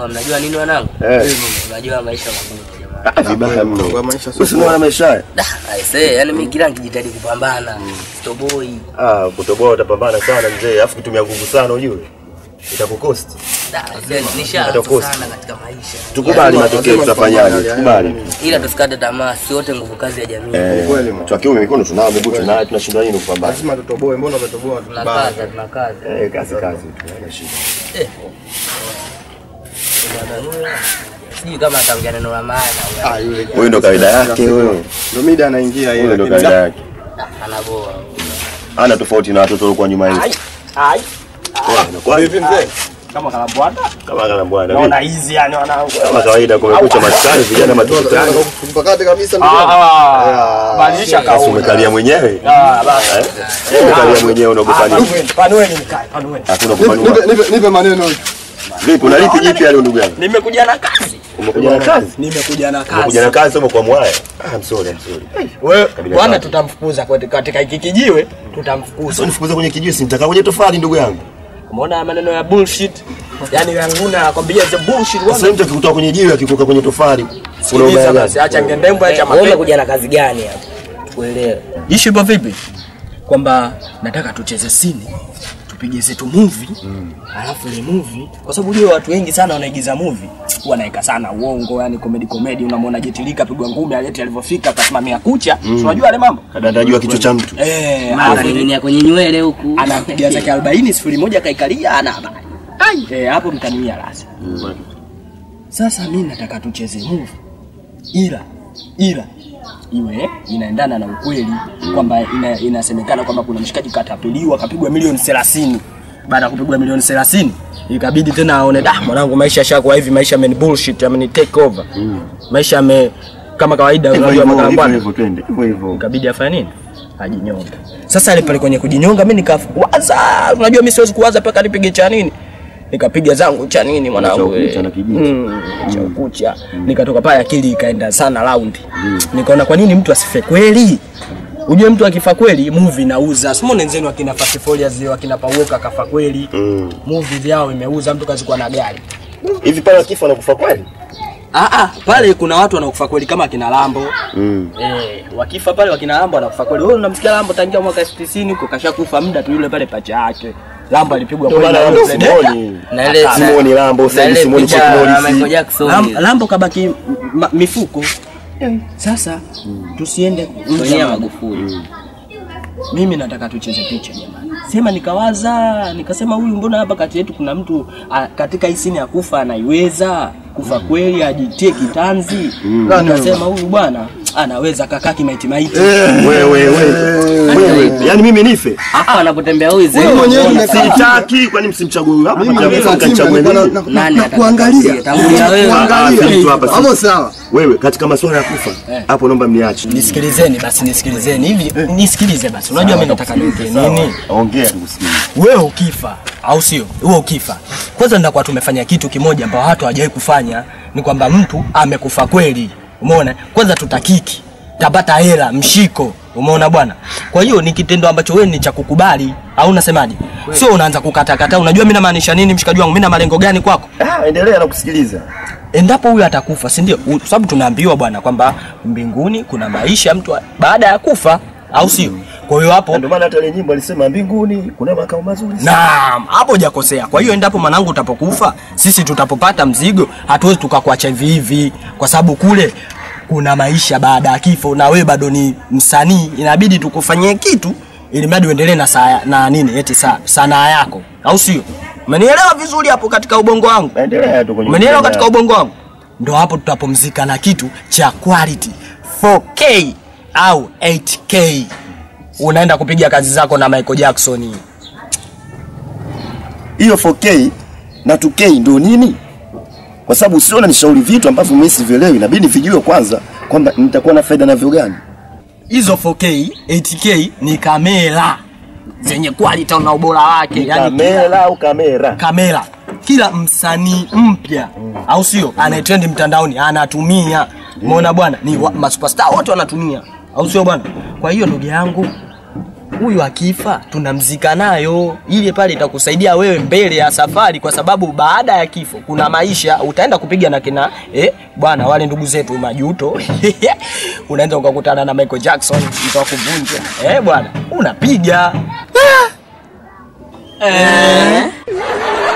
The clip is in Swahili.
Poa, mnajua nini wanangu? Eh. Unajua maisha magumu jamani. Ah, vibaya mno. Kwa maisha sio Usimuona maisha haya? Da, aisee, yani mimi kila nikijitahidi kupambana, stoboi. Ah, kutoboa utapambana sana mzee, alafu kutumia nguvu sana ujue. Itakukost. Da, aisee, nishaanza Atakosa. sana katika maisha. Tukubali matokeo tutafanyaje? Tukubali. Ila tusikate tamaa, si wote nguvu kazi ya jamii. Eh, Kweli, man. twa kiume mikono tunao, miguu tunayo, tunashindwa nini kupambana? lazima tutoboe. Mbona umetoboa vibaya? Tunakaza, tunakaza. Eh, kazi kazi tu, haina shida. Sijui kama ataongea neno la maana huyo. Ah, yule Huyu ndo kawaida yake huyo. ndo mida anaingia Huyo ile ndo lakini- kawaida yake. Da, anaboa. Ana tofauti na watoto walikuwa nyuma yetu. Ai, Poa, inakuwa Vipi mzee? kama kalambwanda kama kana bwana. naona hizi yani wanangu. Kama kawaida kumekucha maskani vijana matukutani. Mpakate kabisa ndugu yangu. Ah, badilisha Sasa kauli. umekalia mwenyewe. Ah, basi. Eh? Umekalia mwenyewe unaogopa nini? Panueni, panueni mkae, panueni. Hakuna Nipe- kupanua. nipe- nipe- Nipe maneno. Vipi, una lipi jipya leo ndugu yangu? Nimekuja na kazi. Umekuja na kazi? Nimekuja na Umekuja kazi. na kazi sio kwa mwaya. Ah, I'm sorry, I'm sorry. Wewe Kabila bwana, tatu. tutamfukuza kwa- katika hiki kijiwe, Sasa tutamfukuza. unifukuza kwenye kijusi, nitaka kwenye tofali ndugu yangu. Umeona maneno ya bullshit? Yaani Ranguna anakwambia the bullshit Sasa bwana. mtu akikutoa kwenye jiwe akikuweka kwenye tofali. Sikiliza Unaona basi, gani? acha ngendembo, acha Wewe mapenzi. umekuja na kazi gani hapa? Tukuelewe. Ishu ipo vipi? Kwamba nataka tucheze sini tupige zetu movie alafu ile movie, kwa sababu ujue watu wengi sana wanaigiza movie wanaweka sana uongo, yani comedy comedy. Unamwona Jetilika pigwa ngumi, aleti alivyofika akasimamia kucha, si unajua yale mambo Kadandajua kichwa cha mtu. eh, Hapa alafu ni kwenye nywele huku. anapiga zake 40 sifuri moja kaikalia, ana habari ai, eh, hapo mtaniwia rasi. Sasa mimi nataka tucheze movie, ila ila iwe inaendana na ukweli kwamba ina, inasemekana kwamba kuna mshikaji katapeliwa kapigwa milioni 30. Baada ya kupigwa milioni 30 ikabidi tena aone da, mwanangu, maisha yashakuwa hivi, maisha yameni bullshit, yameni take over, maisha yame kama kawaida, Hivyo unajua hivyo, makala hivyo bwana hivyo twende. Hivyo hivyo. ikabidi afanye nini ajinyonga sasa ile pale kwenye kujinyonga mimi nikawaza unajua mimi siwezi kuwaza mpaka nipige cha nini nikapiga zangu cha nini mwanangu Cha ukucha eh. na kijiti. Mm, cha ukucha nikatoka pale akili ikaenda sana raundi nikaona kwa nini mtu asife kweli Ujue mtu akifa kweli movie inauza. Simone nzenu akina Fast Furious zile akina Pauoka kafa kweli. Mm. Movie vyao imeuza mtu kazikuwa na gari. Hivi pale akifa anakufa kweli? Ah ah, pale kuna watu wanakufa kweli kama akina Lambo. Mm. Eh, wakifa pale wakina Lambo anakufa kweli. Wewe unamsikia Lambo tangia mwaka 90 huko kashakufa muda tu yule pale pacha yake. Lambo alipigwa Ndio kweli maana na Lambo yule Simoni. Na ile Simoni Lambo, na sasa ile Simoni picha Chuck ya Norris. Michael Jackson. Lam, Lambo kabaki ma, mifuko. Sasa tusiende nje Sonia ya Magufuli. mimi nataka tucheze picha jamani. Sema nikawaza, nikasema huyu mbona hapa kati yetu kuna mtu a, katika hii sini ya kufa anaiweza kufa kweli ajitie kitanzi. Nikasema huyu bwana anaweza kakaa kimaiti maiti. Wewe wewe. Wewe. Yaani mimi nife. Hapa anapotembea huyu Wewe zee. mwenyewe umekaa Sitaki kwani msimchague huyu hapa? mimi Mchague nimekaa chini mkachague na- nini? na- na- Nani na- kuangalia. Tangulia wewe. Kuangalia. Ah, si mtu hapa, si- Hapo sawa. Wewe katika masuala ya kufa hapo naomba mniache. Nisikilizeni basi, nisikilizeni hivi, nisikilize basi. Unajua mimi nataka niongee nini? Ongea tukusikie. Wewe ukifa au sio? Wewe ukifa, kwanza ndakuwa tumefanya kitu kimoja ambao watu hawajawahi kufanya, ni kwamba mtu amekufa kweli. Umeona? Kwanza tutakiki, tapata hela, mshiko. Umeona bwana? Kwa hiyo ni kitendo ambacho wewe ni cha kukubali, au unasemaje? Sio unaanza kukatakata. Unajua mimi namaanisha nini, mshikaji wangu? Mimi na malengo gani kwako? Ah, endelea na kusikiliza. endapo huyu atakufa si ndio U- sababu tunaambiwa bwana kwamba mbinguni kuna maisha mtu a- baada ya kufa au sio kwa hiyo hapo Ndio maana hata ile nyimbo alisema mbinguni kuna makao mazuri. naam hapo hujakosea kwa hiyo endapo mwanangu utapokufa sisi tutapopata mzigo hatuwezi tukakuacha hivi hivi kwa sababu kule kuna maisha baada ya kifo na wewe bado ni msanii inabidi tukufanyie kitu ili mradi uendelee na saa na nini eti saa sanaa yako au sio umenielewa vizuri hapo katika ubongo wangu Endelea tu kwenye. umenielewa katika ubongo wangu ndo hapo tutapumzika na kitu cha quality 4k au 8k unaenda kupiga kazi zako na michael jackson hiyo 4K na 2K ndio nini? Kwa sababu usiona nishauri vitu ambavyo mimi sivielewi, inabidi vijue kwanza kwamba nitakuwa na faida navyo gani. hizo 4k 8k ni kamera zenye quality na ubora wake yani Kamera au kamera? kamera kila msanii mpya au sio anayetrend mtandaoni anatumia umeona bwana ni wa- masuperstar wote wanatumia au sio bwana kwa hiyo ndugu yangu huyu akifa tunamzika nayo, ile pale itakusaidia wewe mbele ya safari, kwa sababu baada ya kifo kuna maisha. Utaenda kupiga na kina eh, bwana wale ndugu zetu majuto unaenda ukakutana na Michael Jackson mtu wa kuvunja eh, bwana unapiga eh.